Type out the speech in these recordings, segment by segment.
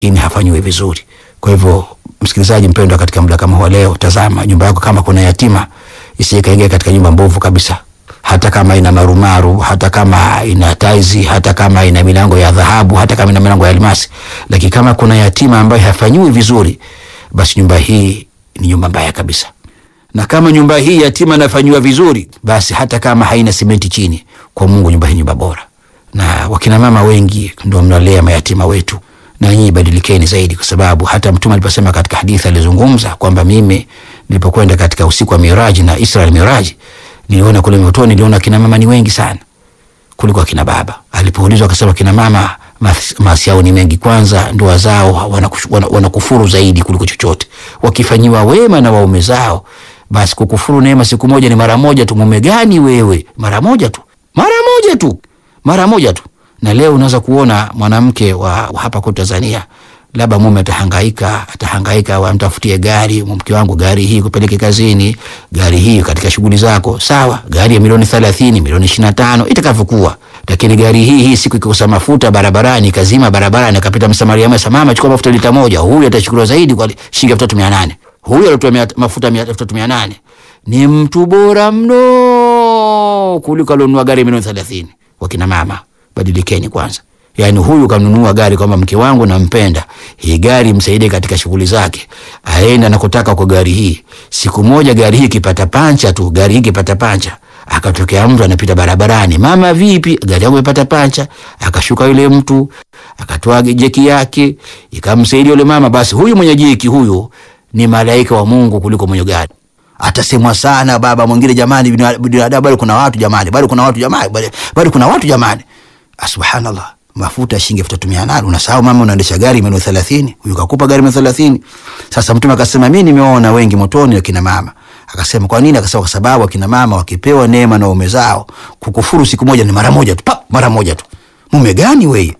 ini hafanyiwi vizuri. Kwa hivyo, msikilizaji mpendwa, katika muda kama huu leo, tazama nyumba yako kama kuna yatima, isije kaingia katika nyumba mbovu kabisa, hata kama ina marumaru, hata kama ina taizi, hata kama ina milango ya dhahabu, hata kama ina milango ya almasi, lakini kama kuna yatima ambaye hafanyiwi vizuri, basi nyumba hii ni nyumba mbaya kabisa. Na kama nyumba hii yatima anafanyiwa vizuri, basi hata kama haina simenti chini, kwa Mungu nyumba hii nyumba bora. Na wakina mama wengi ndio mnalea mayatima wetu, na nyinyi badilikeni zaidi, kwa sababu hata Mtume aliposema katika hadithi alizungumza kwamba mimi nilipokwenda katika usiku wa Miraji na Israel Miraji, niliona kule motoni, niliona kina mama ni wengi sana kuliko akina baba. Alipoulizwa akasema kina mama maasi yao ni mengi. Kwanza ndoa zao wanakufuru wana, wana zaidi kuliko chochote. Wakifanyiwa wema na waume zao, basi kukufuru neema siku moja ni mara moja tu. Mume gani wewe? Mara moja tu, mara moja tu, mara moja tu. Na leo unaweza kuona mwanamke wa, wa hapa kwa Tanzania, labda mume atahangaika, atahangaika amtafutie gari, mke wangu, gari hii kupeleke kazini, gari hii katika shughuli zako, sawa, gari ya milioni 30 milioni 25 itakavyokuwa lakini gari hii hii siku ikikosa mafuta barabarani, kazima barabarani, akapita msamaria mwema, mama, chukua mafuta lita moja, huyu atachukuliwa zaidi kwa shilingi elfu tatu mia nane. Huyu alitoa mafuta elfu tatu mia nane ni mtu bora mno kuliko alionunua gari milioni thelathini. Wakina mama, badilikeni kwanza. Yaani huyu kanunua gari kwamba mke wangu nampenda, hii gari msaidie katika shughuli zake, aenda nakotaka kwa gari hii. Siku moja gari hii ikipata pancha tu, gari hii ikipata pancha akatokea mtu anapita barabarani, mama, vipi, gari yangu imepata pancha. Akashuka yule mtu akatoa jeki yake ikamsaidia yule mama. Basi huyu mwenye jeki huyu ni malaika wa Mungu kuliko mwenye gari. Atasemwa sana baba mwingine, jamani, binadamu bado kuna watu jamani, bado kuna watu jamani, bado kuna watu jamani. Subhanallah, mafuta shilingi elfu tatu mia nane unasahau mama, unaendesha gari milioni thelathini, huyu kakupa gari milioni thelathini. Sasa Mtume akasema mimi nimeona wengi motoni wakina mama Akasema kwa nini? Akasema kwa sababu akina mama wakipewa neema na waume zao, kukufuru siku moja ni mara moja tu, pa mara moja tu. Mume gani wewe?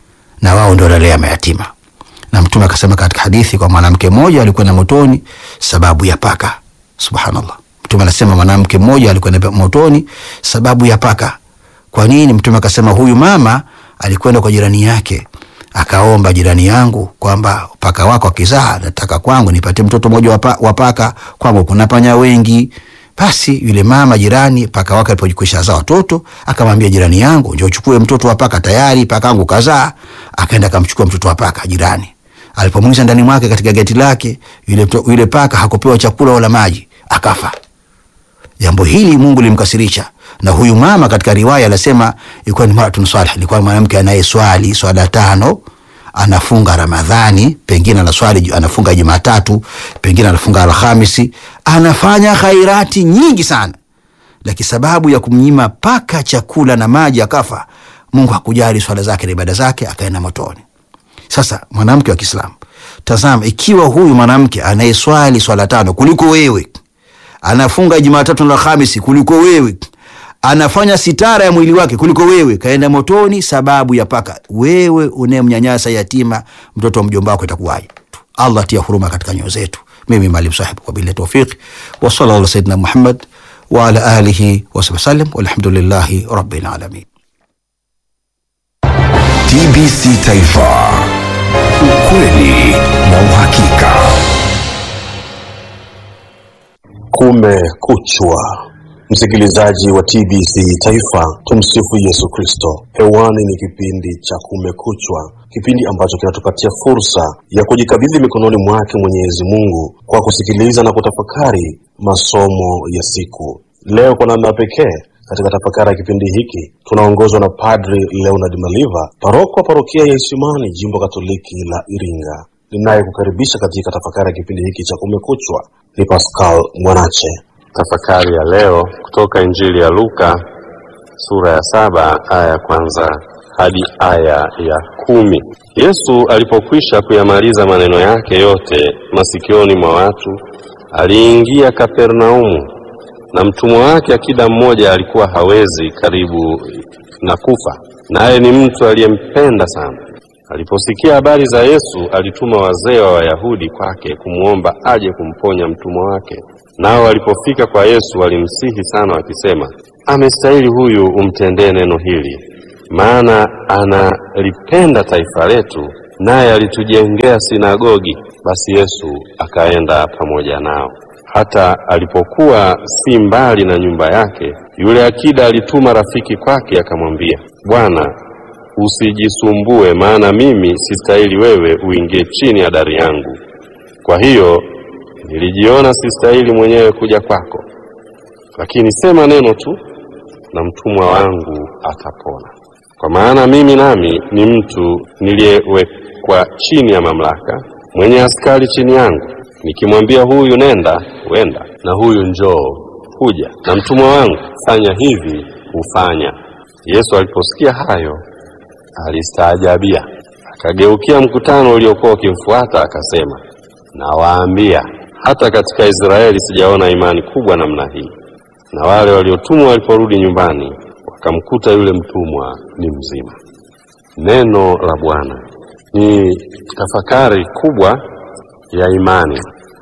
Na wao ndio wanalea mayatima. Na Mtume akasema katika hadithi kwa mwanamke mmoja alikwenda motoni sababu ya paka. Subhanallah, Mtume anasema mwanamke mmoja alikwenda motoni sababu ya paka. Kwa nini? Mtume akasema huyu mama alikwenda kwa jirani yake akaomba jirani yangu kwamba paka wako akizaa, nataka kwangu nipate mtoto mmoja wa paka, kwangu kuna panya wengi. Basi yule mama jirani, paka wake alipokwisha zaa watoto, akamwambia jirani yangu, njoo uchukue mtoto wa paka, tayari paka wangu kazaa. Akaenda akamchukua mtoto wa paka jirani. Alipomwingiza ndani mwake katika geti lake, yule, yule paka hakupewa chakula wala maji, akafa. Jambo hili Mungu limkasirisha na huyu mama katika riwaya anasema ilikuwa ni maratun salih, ilikuwa mwanamke anayeswali swala tano, anafunga Ramadhani, pengine anaswali anafunga Jumatatu, pengine anafunga Alhamisi, anafanya khairati nyingi sana, lakini sababu ya kumnyima paka chakula na maji akafa. Mungu hakujali swala zake na ibada zake, akaenda motoni. Sasa mwanamke wa Kiislamu, tazama, ikiwa huyu mwanamke anayeswali swala tano kuliko wewe, anafunga Jumatatu na Alhamisi kuliko wewe anafanya sitara ya mwili wake kuliko wewe, kaenda motoni sababu ya paka. Wewe unayemnyanyasa yatima, mtoto wa mjomba wako, itakuwaje? Allah tia huruma katika nyoyo zetu. Mimi Maalim Sahib, kwa bila tawfiq wa sallallahu ala sayyidina Muhammad wa ala alihi wa sahbihi sallam, walhamdulillahi rabbil alamin. TBC Taifa, ukweli na uhakika. Kumekuchwa, msikilizaji wa TBC Taifa, tumsifu Yesu Kristo. Hewani ni kipindi cha Kumekuchwa, kipindi ambacho kinatupatia fursa ya kujikabidhi mikononi mwake Mwenyezi Mungu kwa kusikiliza na kutafakari masomo ya siku. Leo kwa namna pekee katika tafakari ya kipindi hiki tunaongozwa na Padri Leonard Maliva, paroko wa parokia ya Isimani, jimbo Katoliki la Iringa. Ninayekukaribisha katika tafakari ya kipindi hiki cha Kumekuchwa ni Pascal Mwanache. Tafakari ya leo kutoka Injili ya Luka sura ya saba aya ya kwanza hadi aya ya kumi. Yesu alipokwisha kuyamaliza maneno yake yote masikioni mwa watu, aliingia Kapernaumu, na mtumwa wake akida mmoja alikuwa hawezi karibu na kufa, naye ni mtu aliyempenda sana. Aliposikia habari za Yesu, alituma wazee wa Wayahudi kwake kumwomba aje kumponya mtumwa wake. Nao walipofika kwa Yesu walimsihi sana wakisema, amestahili huyu umtendee neno hili, maana analipenda taifa letu naye alitujengea sinagogi. Basi Yesu akaenda pamoja nao. Hata alipokuwa si mbali na nyumba yake, yule akida alituma rafiki kwake, akamwambia, Bwana, usijisumbue, maana mimi sistahili wewe uingie chini ya dari yangu. Kwa hiyo nilijiona sistahili mwenyewe kuja kwako, lakini sema neno tu, na mtumwa wangu atapona. Kwa maana mimi nami ni mtu niliyewekwa chini ya mamlaka, mwenye askari chini yangu. Nikimwambia huyu nenda, huenda, na huyu njoo, huja, na mtumwa wangu fanya hivi, hufanya. Yesu aliposikia hayo alistaajabia, akageukia mkutano uliokuwa ukimfuata akasema, nawaambia hata katika Israeli sijaona imani kubwa namna hii. Na wale waliotumwa waliporudi nyumbani wakamkuta yule mtumwa ni mzima. Neno la Bwana ni tafakari kubwa ya imani.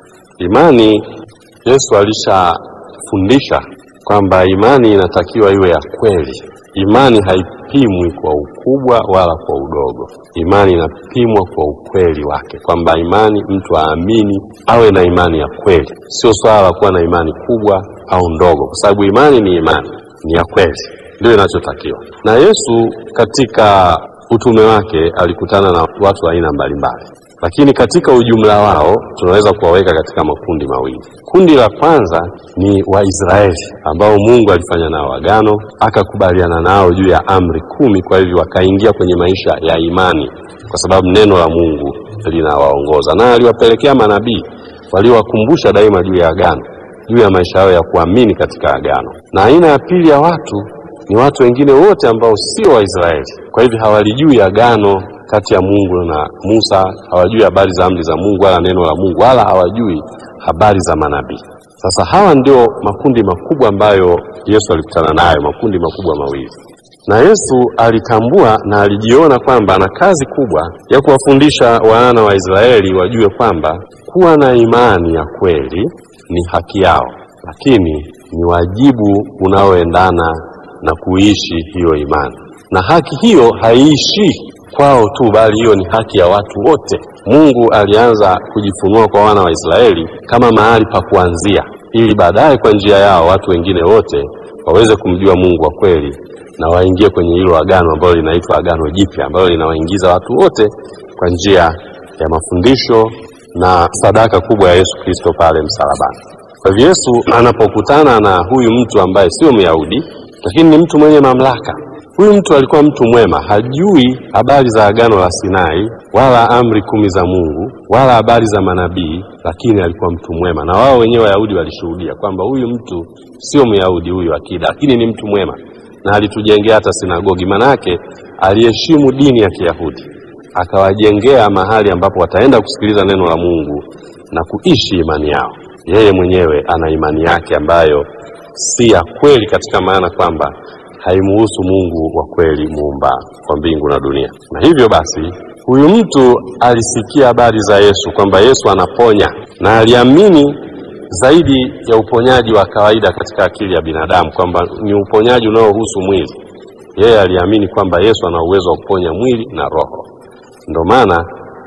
Imani, Yesu alishafundisha kwamba imani inatakiwa iwe ya kweli. Imani haipimwi kwa ukubwa wala kwa udogo. Imani inapimwa kwa ukweli wake, kwamba imani, mtu aamini, awe na imani ya kweli, sio swala la kuwa na imani kubwa au ndogo, kwa sababu imani ni imani, ni ya kweli, ndio inachotakiwa. Na Yesu katika utume wake alikutana na watu wa aina mbalimbali, lakini katika ujumla wao tunaweza kuwaweka katika makundi mawili. Kundi la kwanza ni Waisraeli ambao Mungu alifanya nao agano, akakubaliana nao juu ya amri kumi. Kwa hivyo wakaingia kwenye maisha ya imani, kwa sababu neno la Mungu linawaongoza, na aliwapelekea manabii waliowakumbusha daima juu ya agano, juu ya maisha yao ya kuamini katika agano. Na aina ya pili ya watu ni watu wengine wote ambao sio Waisraeli, kwa hivyo hawalijui agano kati ya Mungu na Musa, hawajui habari za amri za Mungu wala neno la Mungu, wala hawajui habari za manabii. Sasa hawa ndio makundi makubwa ambayo Yesu alikutana nayo, makundi makubwa mawili. Na Yesu alitambua na alijiona kwamba ana kazi kubwa ya kuwafundisha wana wa Israeli wajue kwamba kuwa na imani ya kweli ni haki yao, lakini ni wajibu unaoendana na kuishi hiyo imani, na haki hiyo haiishi kwao tu, bali hiyo ni haki ya watu wote. Mungu alianza kujifunua kwa wana wa Israeli kama mahali pa kuanzia, ili baadaye kwa njia yao watu wengine wote waweze kumjua Mungu wa kweli na waingie kwenye hilo agano ambalo linaitwa Agano Jipya, ambalo linawaingiza watu wote kwa njia ya mafundisho na sadaka kubwa ya Yesu Kristo pale msalabani. Kwa hivyo Yesu anapokutana na huyu mtu ambaye sio Myahudi, lakini ni mtu mwenye mamlaka Huyu mtu alikuwa mtu mwema, hajui habari za agano la Sinai wala amri kumi za Mungu wala habari za manabii, lakini alikuwa mtu mwema, na wao wenyewe Wayahudi walishuhudia kwamba huyu mtu sio Myahudi huyu akida, lakini ni mtu mwema, na alitujengea hata sinagogi. Manake aliheshimu dini ya Kiyahudi, akawajengea mahali ambapo wataenda kusikiliza neno la Mungu na kuishi imani yao. Yeye mwenyewe ana imani yake ambayo si ya kweli, katika maana kwamba haimuhusu Mungu wa kweli muumba wa mbingu na dunia. Na hivyo basi, huyu mtu alisikia habari za Yesu kwamba Yesu anaponya, na aliamini zaidi ya uponyaji wa kawaida katika akili ya binadamu, kwamba ni uponyaji unaohusu mwili. Yeye aliamini kwamba Yesu ana uwezo wa kuponya mwili na roho. Ndio maana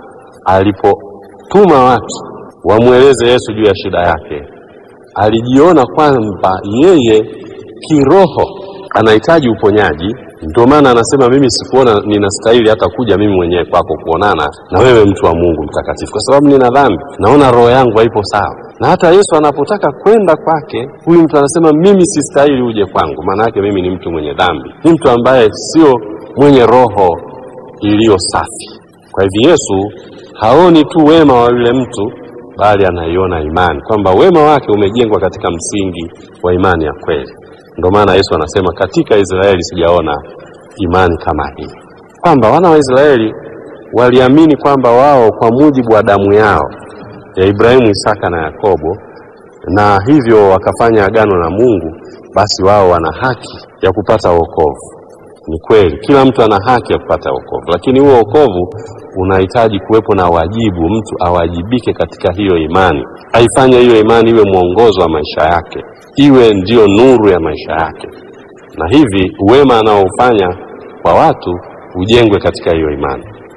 alipotuma watu wamweleze Yesu juu ya shida yake, alijiona kwamba yeye kiroho anahitaji uponyaji. Ndio maana anasema mimi sikuona ninastahili hata kuja mimi mwenyewe kwako kuonana na wewe, mtu wa Mungu mtakatifu, kwa sababu nina dhambi, naona roho yangu haipo sawa. Na hata Yesu anapotaka kwenda kwake, huyu mtu anasema mimi sistahili uje kwangu, maana yake mimi ni mtu mwenye dhambi, ni mtu ambaye sio mwenye roho iliyo safi. Kwa hivyo Yesu haoni tu wema wa yule mtu, bali anaiona imani, kwamba wema wake umejengwa katika msingi wa imani ya kweli. Ndio maana Yesu anasema katika Israeli sijaona imani kama hii, kwamba wana wa Israeli waliamini kwamba wao kwa mujibu wa damu yao ya Ibrahimu, Isaka na Yakobo, na hivyo wakafanya agano na Mungu, basi wao wana haki ya kupata wokovu. Ni kweli, kila mtu ana haki ya kupata wokovu, lakini huo wokovu unahitaji kuwepo na wajibu, mtu awajibike katika hiyo imani, aifanye hiyo imani iwe mwongozo wa maisha yake iwe ndiyo nuru ya maisha yake, na hivi uwema anaofanya kwa watu ujengwe katika hiyo imani.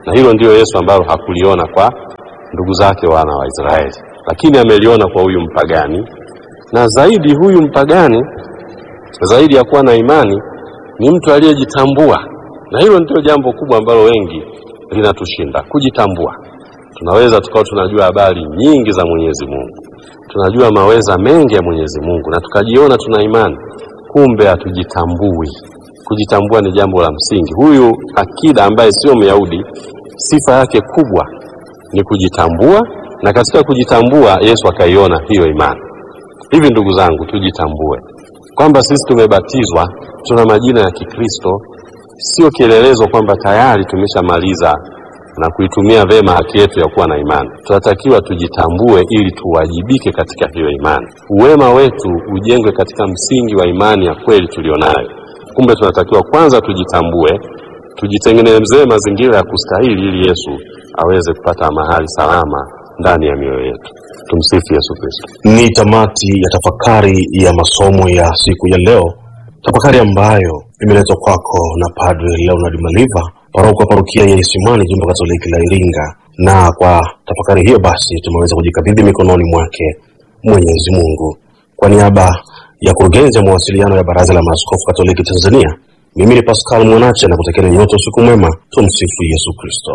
na hilo ndiyo Yesu ambalo hakuliona kwa ndugu zake wana wa Israeli, lakini ameliona kwa huyu mpagani, na zaidi huyu mpagani, zaidi ya kuwa na imani, ni mtu aliyejitambua, na hilo ndio jambo kubwa ambalo wengi linatushinda, kujitambua. Tunaweza tukawa tunajua habari nyingi za Mwenyezi Mungu, tunajua maweza mengi ya Mwenyezi Mungu na tukajiona tuna imani, kumbe hatujitambui. Kujitambua ni jambo la msingi. Huyu akida ambaye sio Myahudi, sifa yake kubwa ni kujitambua, na katika kujitambua Yesu akaiona hiyo imani. Hivi ndugu zangu, tujitambue kwamba sisi tumebatizwa, tuna majina ya Kikristo, sio kielelezo kwamba tayari tumeshamaliza na kuitumia vema haki yetu ya kuwa na imani. Tunatakiwa tujitambue ili tuwajibike katika hiyo imani. Uwema wetu ujengwe katika msingi wa imani ya kweli tulionayo. Kumbe tunatakiwa kwanza tujitambue, tujitengenezee mazingira ya kustahili ili Yesu aweze kupata mahali salama ndani ya mioyo yetu. Tumsifu Yesu Kristo. Ni tamati ya tafakari ya masomo ya siku ya leo, tafakari ambayo imeletwa kwako na Padre Leonard Maliva, paroko wa parokia ya Isimani, jimbo Katoliki la Iringa. Na kwa tafakari hiyo basi tumeweza kujikabidhi mikononi mwake Mwenyezi Mungu. Kwa niaba ya kurugenzi ya mawasiliano ya Baraza la Maaskofu Katoliki Tanzania, mimi ni Pascal Mwanache na kutakieni nyote usiku mwema. Tumsifu Yesu Kristo.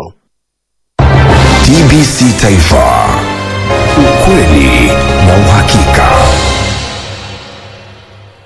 TBC Taifa, ukweli na uhakika.